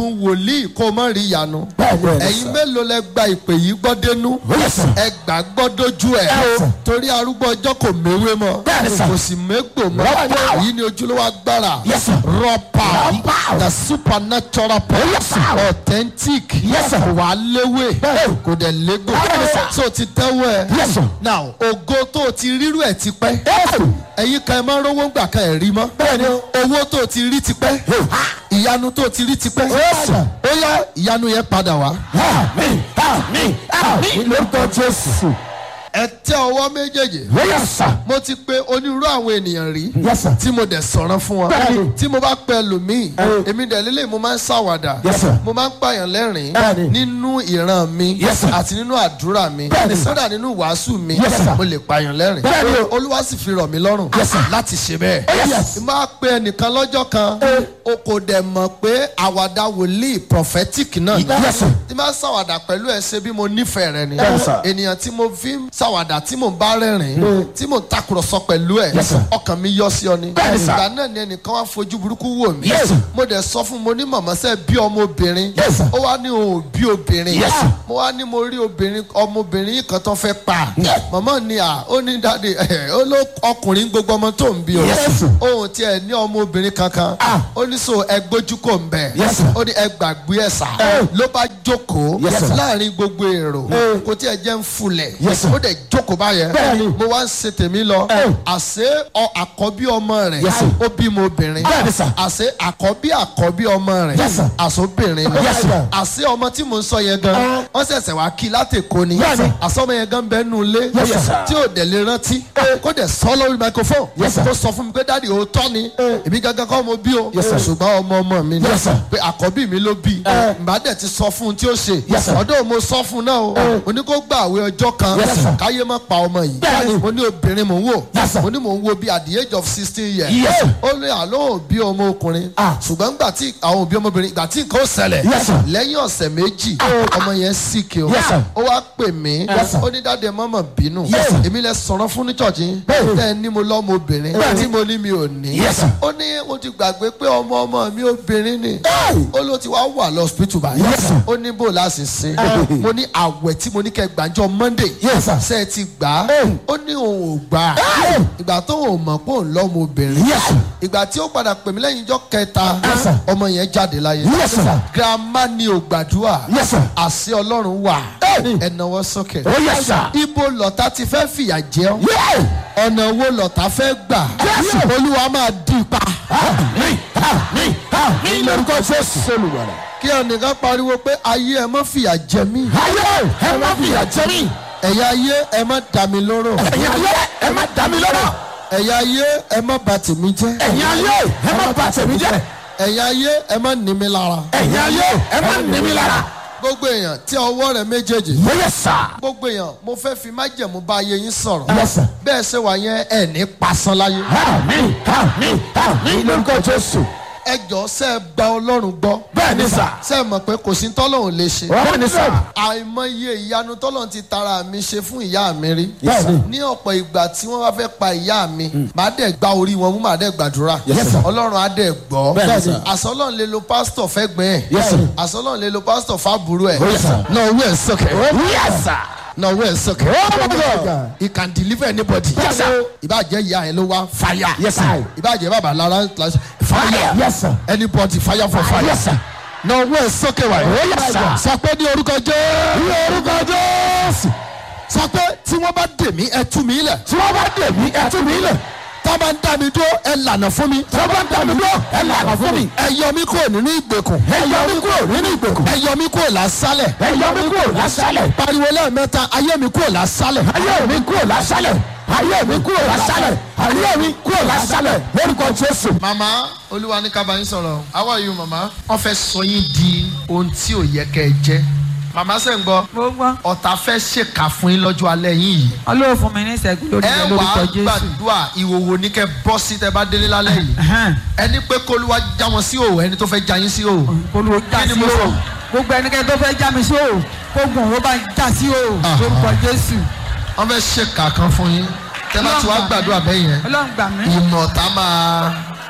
wòlíì kó o mọ̀ rí ìyanu Bẹ́ẹ̀ni, bẹ́ẹ̀ni, ẹ̀yin sir. mélòó lẹ gba ìpè yìí gbọ́ dénú Yes, sir. ẹ gbà gbọ́ dójú ẹ̀ Yes, sir. torí arúgbó ọjọ́ kò méwé mọ́ Bẹ́ẹ̀ni, sir. kò sì mégbò mọ́ Raw power. èyí ni ojúlówó agbára Yes, sir. raw power Raw power. the supernatural power Yes, sir. authentic Yes, sir. kò wá léwé Bẹ́ẹ̀ni. kò dẹ̀ légbò Bẹ́ẹ̀ni, sir. so ti tẹ́wọ́ ẹ Yes, sir. now ògo tó o ti rírú ẹ̀ ti pẹ́ Yes. ẹ̀yin kan ẹ máa ń rówó gbà kan ẹ̀ rí mọ́ Bẹ́ẹ̀ni o. owó tó o ti rí ti pẹ́ ìyanu tó o ti rí ti pẹ́ Yes, sir. ó yá ìyanu yẹn padà wá. Àmín, àmín, àmín lórúkọ Jésù. ẹ tẹ ọwọ́ méjèèjì Yes, sir. mo ti pe onírúurú àwọn ènìyàn rí Yes, sir. tí mo dẹ̀ sọ̀rọ̀ fún wọn Bẹ́ẹ̀ni. tí mo bá pẹ lòmíì Bẹ́ẹ̀ni. èmi dẹ̀ lélẹ̀ mo máa ń ṣàwàdà Yes, sir. mo máa ń pààyàn lẹ́rìn Bẹ́ẹ̀ni. nínú ìran mi Yes, sir. àti nínú àdúrà mi Bẹ́ẹ̀ni, sir. kódà nínú wàásù mi Yes, sir. mo lè pààyàn lẹ́rìn Bẹ́ẹ̀ni o. olúwa sì fi rọ̀ mí lọ́rùn Yes, sir. láti ṣe bẹ́ẹ̀ Yes. n máa pe ẹnìkan lọ́jọ́ kan Eh. o kò dẹ̀ mọ̀ pé àwàdà wòlíì prophetic náà ni Yes, sir. tí máa ń ṣàwàdà pẹ̀lú ẹ ṣe bí mo nífẹ̀ẹ́ rẹ ni Yes, sir. ènìyàn tí mo fi ń ṣàwàdà tí mo bá rẹ́rìn tí mo ń takùrọ̀sọ pẹ̀lú ẹ̀ Yes, sir. ọkàn mi yọ sí ọ ni Bẹ́ẹ̀ni, sir. ìgbà náà ni ẹnìkan wá fojú burúkú wò mí Yes, sir. mo dẹ̀ sọ fún mo ní màmá sẹ́ bí ọmọbìnrin Yes, sir. ó wá ní òun ò bí obìnrin Yes, sir. mo wá ní mo rí obìnrin ọmọbìnrin yìí kan tó fẹ́ pa Yes. màmá ni à ó ní dáadé ẹ̀ ó ló ọkùnrin gbogbo ọmọ tó ń bí o Yes, sir. òun tiẹ̀ ní ọmọbìnrin kankan Ah. ó ní so ẹ gbójú kò ń bẹ̀ Yes, sir. ó ní ẹ gbàgbé ẹ̀ sà Eh. ló bá jókòó Yes, sir. láàrin gbogbo èrò Eh. kò tí ẹ jẹ́ ń fulẹ̀ Yes, sir. ó dẹ̀ jókòó báyẹn Bẹ́ẹ̀ni. mo wá ń ṣe tèmi lọ Eh. àṣé ọ àkọ́bí ọmọ rẹ̀ Yes, sir. ó bímọ obìnrin Bẹ́ẹ̀ni, sir. àṣé àkọ́bí àkọ́bí ọmọ rẹ̀ Yes, sir. àṣọbìnrin ni Yes, sir. àṣé ọmọ tí mò ń sọ yẹn gan Eh. wọ́n ṣẹ̀ṣẹ̀ wá kí látẹ̀kọ́ ni Bẹ́ẹ̀ni. àṣọ ọmọ yẹn gan bẹ́ẹ̀ nù lé Yes, sir. tí ò dẹ̀ lè rántí kó dẹ̀ sọ lórí microphone Yes, sir. tó sọ fún mi pé dáàdi òótọ́ ni èmi gangan kọ́ mo bí o Yes, sir. ṣùgbọ́n ọmọ ọmọ mi ni Yes, sir. pé àkọ́bí mi ló bí Eh. ìbá dẹ̀ ti sọ fún un tí ó ṣe Yes, sir. ọdún mo sọ fún un náà o mo ní kó gbà àwẹ̀ ọjọ́ kan Yes, sir. káyé má pa ọmọ yìí Bẹ́ẹ̀ni. mo ní obìnrin mò ń wò Yes, sir. mo ní mò ń wo bí at the age of sixteen years Yes, sir. ó ní àlọ́ òbí ọmọ ọkùnrin Ah. ṣùgbọ́n gbà tí àwọn òbí ọmọbìnrin gbà tí nǹkan ó ṣẹlẹ̀ Yes, sir. lẹ́yìn ọ̀sẹ̀ méjì ọmọ yẹn sick o Yes, sir. ó wá pè mí Yes, sir. ó ní dáadé mọ́mọ́ bínú Yes, sir. èmi lẹ sọ̀rọ̀ fún ní church Bẹ́ẹ̀ni. tẹ́ ẹ ní mo lọ́mọ obìnrin Bẹ́ẹ̀ni. tí mo ní mi ò ní Yes, sir. ó ní mo ti gbàgbé pé ọmọ ọmọ mi obìnrin ni Hey. ó ló ti wá wà lọ hospital báyìí Yes, sir. ó ní bó láti sin mo ní àwẹ̀ tí mo ní kẹ́ gbàjọ monday Yes, sir. ṣe é ti gbà á Hey. ó ní òun ò gbà á Hey. ìgbà tó òun mọ̀ pé òun lọ́mọ obìnrin Yes, sir. ìgbà tí ó padà pè mí lẹ́yìn ijọ́ kẹta Yes, sir. ọmọ yẹn jáde láyé Yes, sir. girama ni ò gbàdúrà Yes, sir. àṣẹ ọlọ́run wà Hey. ẹ̀nàwọ́ sókè Oh, yes, sir. ibo lọ́tà ti fẹ́ fìyà jẹ ọ́ Yeah. ọ̀nà wo lọ́tà fẹ́ gbà Yes, sir. olúwa máa dì í pa Àmín, àmín, àmín lórúkọ Jésù olùwàlà. kí ẹnìkan pariwo pé ayé ẹ má fìyà jẹ mí Ayé ẹ má fìyà jẹ mí. ẹ̀yà ayé ẹ má dà mí lóró Ẹ̀yin ayé ẹ má dá mi lọ́rọ̀. ẹ̀yà ayé ẹ má bà tèmi jẹ́ Ẹ̀yin ayé ẹ má bà tèmi jẹ́. ẹ̀yà ayé ẹ má ní mi lára Ẹ̀yin ayé ẹ má ní mi lára. gbogbo èèyàn tí ọwọ́ rẹ̀ méjèèjì Yes, sir. gbogbo èèyàn mo fẹ́ fi májẹ̀mú bá ayé yín sọ̀rọ̀ Yes, sir. bẹ́ẹ̀ ṣe wà yẹn ẹ̀ ní pasán láyé Àmín, àmín, àmín lórúkọ Jésù. ẹ jọ ṣe é gba ọlọ́run gbọ́ Bẹ́ẹ̀ ni sà. ṣe é mọ̀ pé kò sí tọ́lọ́run lè ṣe Bẹ́ẹ̀ ni sà. àìmọye ìyanu tọ́lọ́run ti tara mi ṣe fún ìyá mi rí Yes, sir. ní ọ̀pọ̀ ìgbà tí wọ́n bá fẹ́ pa ìyá mi màá dẹ̀ gba orí wọn mú màá dẹ̀ gbàdúrà Yes, sir. ọlọ́run á dẹ̀ gbọ́ Bẹ́ẹ̀ ni, sir. àṣọ ọlọ́run lè lo pásítọ̀ fẹ́ gbẹ́ ẹ̀ Yes, sir. àṣọ ọlọ́run lè lo pásítọ̀ fábùrú ẹ̀ Oh, yes, sir. náà owó ẹ̀ sọ̀kẹ́ Yes, sir. náà owó ẹ̀ sọ̀kẹ́ Oh, my God. he can deliver anybody Yes, sir. ìbàjẹ́ ìyá yẹn ló wá fire Yes, sir. ìbàjẹ́ bàbá lára fire Yes, sir. anybody fire for fire Yes, sir. náà owó ẹ̀ sọ̀kẹ́ wáyé Oh, yes, sir. sọ pé ní orúkọ jẹ́ Ní orúkọ Jésù. sọ pé tí wọ́n bá dè mí ẹ tú mi lẹ̀ Tí wọ́n bá dè mí, ẹ tú mi lẹ̀. tá a bá ń dá mi dúró ẹ lànà fún mi Tí wọ́n bá dà mí lọ, ẹ lànà fún mi. ẹ yọ mí kúrò nínú ìgbèkùn Ẹ yọ mí kúrò nínú ìgbèkùn. ẹ yọ mí kúrò lásálẹ̀ Ẹ yọ mí kúrò lásálẹ̀. pariwo lẹ́ẹ̀mẹ́ta ayé mi kúrò lásálẹ̀ Ayé mi kúrò lásálẹ̀. Ayé mi kúrò lásálẹ̀. Ayé mi kúrò lásálẹ̀. Lórúkọ Jésù. màmá olúwa ní ká bá yín sọ̀rọ̀ how are you màmá wọ́n fẹ́ sọ yín di ohun tí ò yẹ kẹ́ ẹ jẹ́ màmá sẹ́ ń gbọ́ mo gbọ́ ọ̀tá fẹ́ ṣèkà fún yín lọ́jọ́ alẹ́ yín yìí ọlọ́run fún mi ní ìṣẹ́gun lórí ẹ rẹ wà lórúkọ á jésù gbàdúrà ìhòòhò ní kẹ́ bọ́ sí tẹ́ bá délé lálẹ́ yìí Ẹhẹ́n. ẹni pé kólúwa já wọn sí òwò ẹni tó fẹ́ já yín sí òwò olùwò já Kí ni sí mo sọ? o gbogbo ẹnikẹ́ni tó fẹ́ já mi sí o gbogbo òun ó bá já sí o Aha. lórúkọ jésù wọ́n fẹ́ ṣèkà kan fún yín tẹ́ bá ti wá gbàdúrà bẹ́ẹ̀ yẹn ọlọ́run gbà mí ìmọ̀ ọ̀tá máa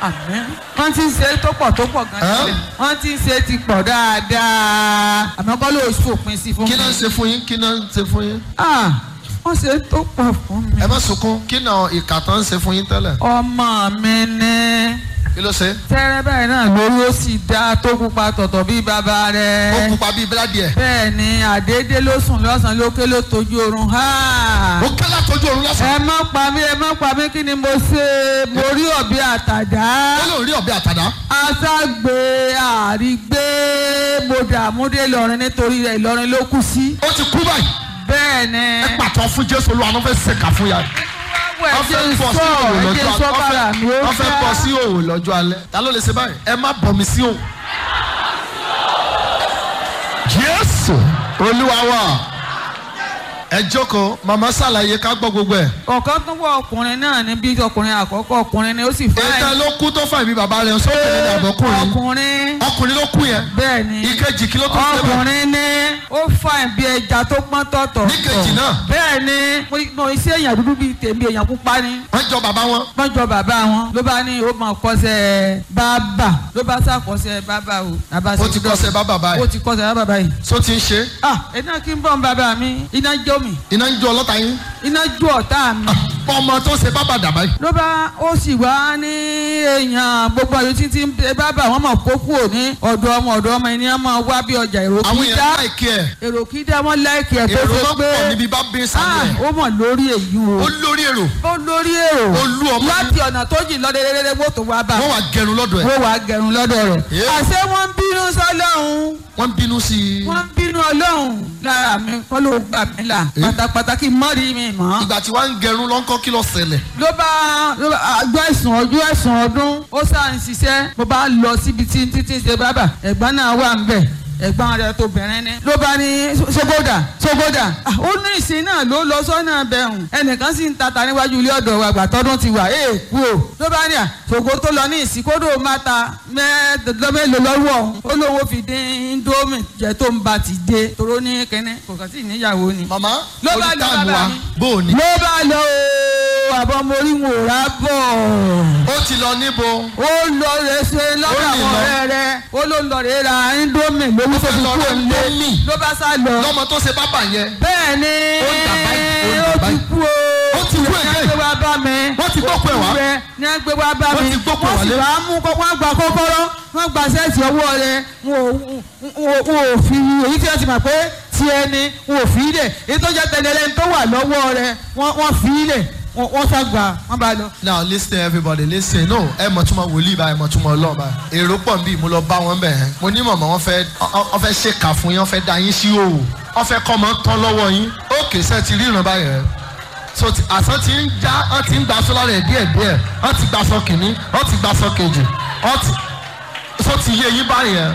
àmín wọ́n ti ń ṣe tó pọ̀ tó pọ̀ gan Ẹ́? sílẹ̀ wọ́n ti ń ṣe ti pọ̀ dáadáa àmọ́ kọ́ ló ṣòpin sí fún mi. kí náà ń ṣe fún yín kí náà ń ṣe fún yín. Ah, wọ́n ṣe tó pọ̀ fún mi. ẹ má sunkún kí náà ìkà tán ń ṣe fún yín tẹ́lẹ̀. ọmọ mi ní kí ló ṣe. tẹ́rẹ́ báyìí náà lórí ó sì dá tó pupa tọ̀tọ̀ bí bàbá ó rẹ̀. pupa bíi bíládì ẹ̀. bẹ́ẹ̀ ni àdédé ló sùn lọ́sàn-án lókè ló tójú oorun. Ha! ó kẹ́lá tójú òru lọ́sàn-án. ẹ má pa mí ẹ má pa mí kí ni mo ṣe mo rí ọ̀bẹ àtàdá ó lóun rí ọ̀bẹ àtàdá. aṣágbé àrígbé mo dààmú dé Ìlọrin nítorí rẹ̀ Ìlọrin ló kù sí. ó ti kú báyìí. bẹ́ẹ̀ ni ẹ pàtó fún jésù olúwa ló fẹ́ ṣèkà fún ya. ẹ jẹ́ sọ ẹ jẹ́ sọ bàrà mi ó wọ́n fẹ́ bọ́ sí òwò lọ́jọ́ alẹ́. ta ló lè ṣe báyìí. ẹ má bọ̀ mí sí òwò. jésù olúwa wa ẹ jókòó màmá ṣàlàyé ká gbọ́ gbogbo ẹ̀. ọ̀kan tó wọ ọkùnrin náà ní bí ọkùnrin àkọ́kọ́ ọkùnrin ni ó sì fẹ́ ètò ló kú tó fà mí bàbá rẹ̀ sókè ní àbọ̀kùnrin. ọkùnrin ọkùnrin ló kú yẹn. bẹ́ẹ̀ ni ìkejì kí ló tún ṣe bẹ́ẹ̀. ọkùnrin ní ó fà bí ẹja tó pọ́n tọ̀tọ̀ Níkejì náà. bẹ́ẹ̀ ni mo- mo iṣẹ́ èèyàn dúdú bíi tèmi èèyàn pupa ni wọ́n jọ bàbá wọn. wọ́n jọ bàbá wọn ló bá ní ó máa kọ́ṣẹ́ bàbà ló bá sàkọ́ṣẹ́ bàbà o. Bàbá ó ṣe ti dọ́- kọ́ṣẹ́ bàbá ó báyìí. ti kọ́ṣẹ́ bàbà yìí. tó ti ń ṣe. ah iná kí n bọ̀ ń bàbá mi iná jó mi iná ń jó ọlọ́ta yín. iná jó ọ̀tá mi. ọmọ tó ṣe bàbá dàbá yìí. ló bá ó sì wá ní èèyàn gbogbo àyè títí ń bẹ bàbá wọn máa kó kúrò ní ọ̀dọ̀ ọmọ ọ̀dọ̀ ọmọ ẹni wọn máa wá bí ọjà èrò àwọn kí èèyàn dá láìkí ẹ̀. èrò kí dá wọn láìkì ẹ̀ tó èrò ṣe ló pé pọ̀ níbi bá bí sáré ẹ̀. ah ó mọ̀ lórí èyí o ó lórí èrò. ó lórí èrò Ó lú ọmọ láti ọ̀nà tó jìn lọ́dẹ̀ẹ́dẹ́dẹ́ wọ́n tó wá bá wọ́n wà gẹrun lọ́dọ̀ ẹ̀. wọ́n wàá gẹrun lọ́dọ̀ rẹ̀ Yeah. àṣé wọ́n ń bínú sọ́lọ́hún wọ́n ń bínú sí i. wọ́n ń bínú ọlọ́hún lára mi kọ́ ló gbà mí là Eh. pátápátá kí n mọ́ rí mi mọ́ ìgbà tí wọ́n ń gẹrun lọ́nkọ́ kí ló ṣẹlẹ̀. ló bá ló bá àjọ ẹ̀sùn ọjọ́ ẹ̀sùn ọdún ó sáà ń ṣiṣẹ́ mo bá lọ síbi tí títí ṣe bábà ẹ̀gbọ́n náà wà ń bẹ̀ ẹ̀gbọ́n rẹ̀ tó bẹ̀rẹ̀ ní. ló bá ní ṣogoda ṣogoda Ah, ó ní ìsìn náà ló lọ sọ́nà bẹ̀rùn ẹnìkan sì ń tata níwájú ilé ọ̀dọ̀ wa àgbà tọ́dún ti wà ee kú o. ló bá ní à ṣògo tó lọ ní ìsìn kódò máa ta mẹ́ẹ̀ẹ́dọ́gbẹ́lò lọ́wọ́ òun ó lóun ó fi dín indomie jẹ́ tó ń ba ti dé toró ní kẹ́nẹ́ kò kàn sí ìníyàwó ni. màmá Ló bá orí lọ táàmù bàbá wa mi. bó o ní. ló bá lọ o àbọ̀ mo rí wọn ò rà bọ̀ ó ti lọ níbo. ó lọ rẹ ṣe lọ́dọ̀ Ó ní àwọn lọ. ọ̀rẹ́ rẹ ó ló lọ rẹ ra indomie lówó tó fẹ́ fi lọ kú ra òǹlé Indomie. ló bá sá lọ. lọ́mọ tó ṣe bábà yẹn. bẹ́ẹ̀ ni Ó ń dà báyìí, ó ń ó dà ti báyìí. kú o Ó ti kú ní again. agbé wa bá mi Wọ́n ti gbókù ẹ̀ wá. Ó kú rẹ ní agbé wa bá Wọ́n mi ti gbókù ẹ̀ wọ́n sì wálé. wá mú kọ́ wọ́n gba kọ́kọ́rọ́ wọ́n gba sẹ́ẹ̀tì ọwọ́ rẹ wọn ò- wọn ò- wọn ò fi èyí tí wọ́n ti mọ̀ pé tiẹ̀ ni wọn ò fi í lẹ̀ èyí tó jẹ́ tẹ̀lẹ́lẹ́ tó wà lọ́wọ́ rẹ wọ́n wọ́n fi í lẹ̀ wọ́n wọ́n sá gbà wọ́n bá lọ. now listen everybody listen no ẹ mọ̀ túmọ̀ wòlíì báyìí mọ̀ túmọ̀ ọlọ́ọ̀ báyìí èrò pọ̀ nbí mo lọ bá wọn bẹ̀ ẹ́ mo ní mọ̀mọ́ wọn fẹ́ ọ fẹ́ ṣèkà fún yín wọn fẹ́ da yín sí òwò wọn fẹ́ kọ́ ọmọ tán lọ́wọ́ yín ókè sẹ́ ti ríran báyìí rẹ̀ so ti- àsán ti ń já wọn ti ń gbaṣọ lára ẹ̀ díẹ̀ díẹ̀ wọn ti gbaṣọ kìíní wọn ti gbaṣọ kejì wọn ti so ti yé yín báyìí ẹ̀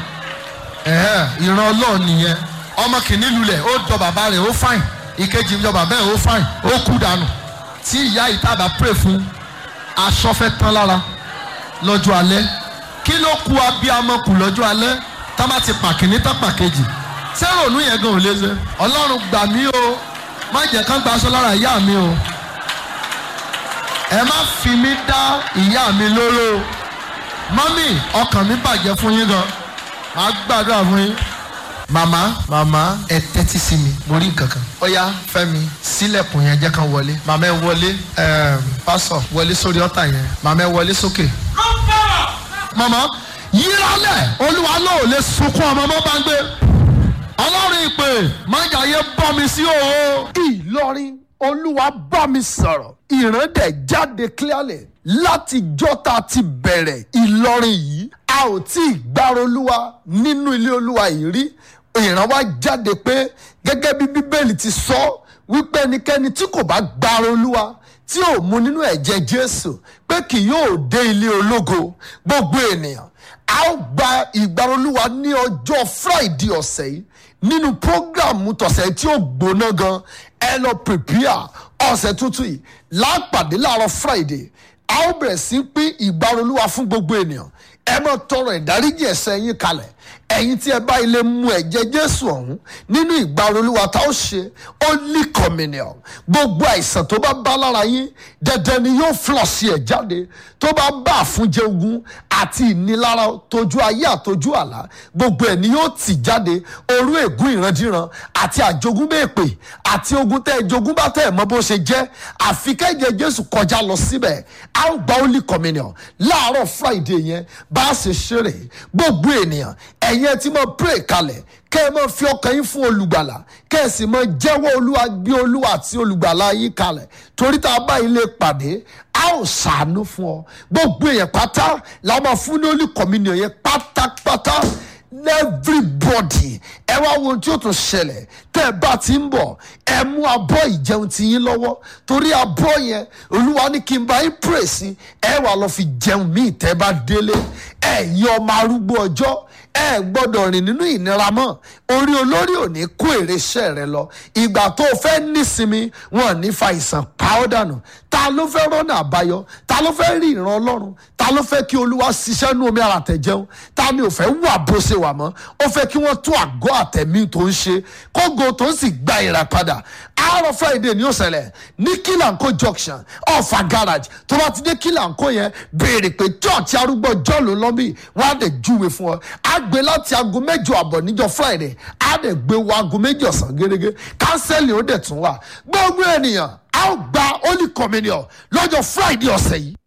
ẹ̀hẹ́ ìran ọlọ́ọ̀ nìyẹn ọmọ kìíní lulẹ̀ ó jọ bàbá rẹ̀ ó fáìn ìkejì jọ bàbá rẹ̀ ó fáìn ó kú dànù tí ìyá ìtàbà pray fún aṣọ fẹ́ tán lára lọ́jọ́ alẹ́ kí ló ku abiyamọ kù lọ́jọ́ alẹ́ tá bá ti pàkíní tán pàkejì sẹ́rọ̀nù yẹn gan ò lè ṣe ọlọ́run gbà mí o má jẹ́ kán gba aṣọ lára ìyá mi o ẹ má fi mí dá ìyá mi lóró o mọ́mì ọkàn mi bàjẹ́ fún yín gan màá gbàdúrà fún yín màmá màmá ẹ tẹ́tí sí mi mo rí nǹkan kan ọ̀yá fẹ́mi sílẹ̀kùn yẹn jẹ́ kan wọlé màmá ẹ wọlé ẹ̀ẹ́m, pásọ̀ wọlé sórí ọ̀tà yẹn màmá ẹ wọlé sókè. màmá yíralẹ̀ olúwa náà ò lè sunkún ọmọ mọ́ bá ń gbé ọlọ́run ìpè májàyé bọ́ mi sí òó. ìlọrin olúwa bá mi sọ̀rọ̀ ìran dẹ̀ jáde clearly láti jọ́ta ti bẹ̀rẹ̀ ìlọrin yìí a ò tí ì gbára olúwa nínú ilé olúwa yìí rí ìran wa jáde pé gẹ́gẹ́ bí bíbélì ti sọ wípé ẹnikẹ́ni tí kò bá gbára olúwa tí ò mu nínú ẹ̀jẹ̀ jésù pé kì yóò dé ilé ológo gbogbo ènìyàn a ó gba ìgbára olúwa ní ọjọ́ friday ọ̀sẹ̀ yìí nínú prógráàmù tọ̀sẹ̀ tí ó gbóná gan ẹ lọ prepare ọ̀sẹ̀ tuntun yìí lápàdé láàárọ̀ friday a ó bẹ̀rẹ̀ sí pín ìgbàrolúwa fún gbogbo ènìyàn ẹ máa tọrọ ìdáríjì ẹ̀ṣẹ̀ yín kalẹ̀ ẹ̀yin tí ẹ bá ilé mu ẹ̀jẹ̀ jésù ọ̀hún nínú ìgbàrú olúwa tá ó ṣe holy communion gbogbo àìsàn tó bá bá lára yín dandan ni yóò flọ̀sì ẹ̀ jáde tó bá bá àfúnjẹ ogun àti ìnilára tójú ayé àtójú àlá gbogbo ẹ̀ ni yóò tì jáde orú ègún ìrandíran àti àjogúnbèèpè àti ogun tẹ́ ẹ jogún bá tẹ́ ẹ mọ bó ṣe jẹ́ àfi kẹ́jẹ jésù kọjá lọ síbẹ̀ a ó gba holy communion láàárọ̀ friday yẹn bá a ṣe ṣeré gbogbo ènìyàn ẹ̀yin ẹ ti mọ pray kalẹ̀ kẹ́ ẹ mọ fi ọkàn yín fún olùgbàlà kẹ́ ẹ sì mọ jẹ́wọ́ olúwa gbé olúwa àti olùgbàlà yín kalẹ̀ torí tá a bá ilé pàdé a ó ṣàánú fún ọ gbogbo èèyàn pátá la máa fún ní holy communion yẹn pátápátá everybody ẹ wá wo ohun tí ó tún ṣẹlẹ̀ tẹ́ ẹ bá ti ń bọ̀ ẹ mú abọ́ ìjẹun ti yín lọ́wọ́ torí abọ́ yẹn olúwa ní kí n bá yín pray sí ẹ wà lọ fi jẹun míì tẹ́ bá délé ẹ̀yin ọmọ arúgbó ọjọ́ ẹ gbọ́dọ̀ rìn nínú ìnira mọ́ orí olórí ò ní kó èrè iṣẹ́ rẹ lọ ìgbà tó o fẹ́ nísinmi wọn ò ní fa ìsàn pa ọ́ dànù ta ló fẹ́ rọ́nà àbáyọ ta ló fẹ́ rí ìran ọlọ́run ta ló fẹ́ kí olúwa ṣiṣẹ́ nú omi ara tẹ̀jẹun ta ni ò fẹ́ wà bó ṣe wà mọ́ ó fẹ́ kí wọ́n tún àgọ́ àtẹ̀mí tó ń ṣe kógo tó ń sì gba ìrà padà àárọ̀ friday ní òṣèlè ní kílànkó junction ọ̀fà garage tó bá ti dé kílànkó yẹn béèrè pé church arúgbó jọ́ọ̀lù lọ́bì wọ́n á dẹ̀ júwe fún ọ á gbé láti aago mẹ́jọ àbọ̀ níjọ́ friday á dẹ̀ gbé wọ aago méjì ọ̀sán gẹ́gẹ́ kánsẹ́lì ó dẹ̀ tún wà gbogbo ènìyàn á gba holy communion lọ́jọ́ friday ọ̀sẹ̀ yìí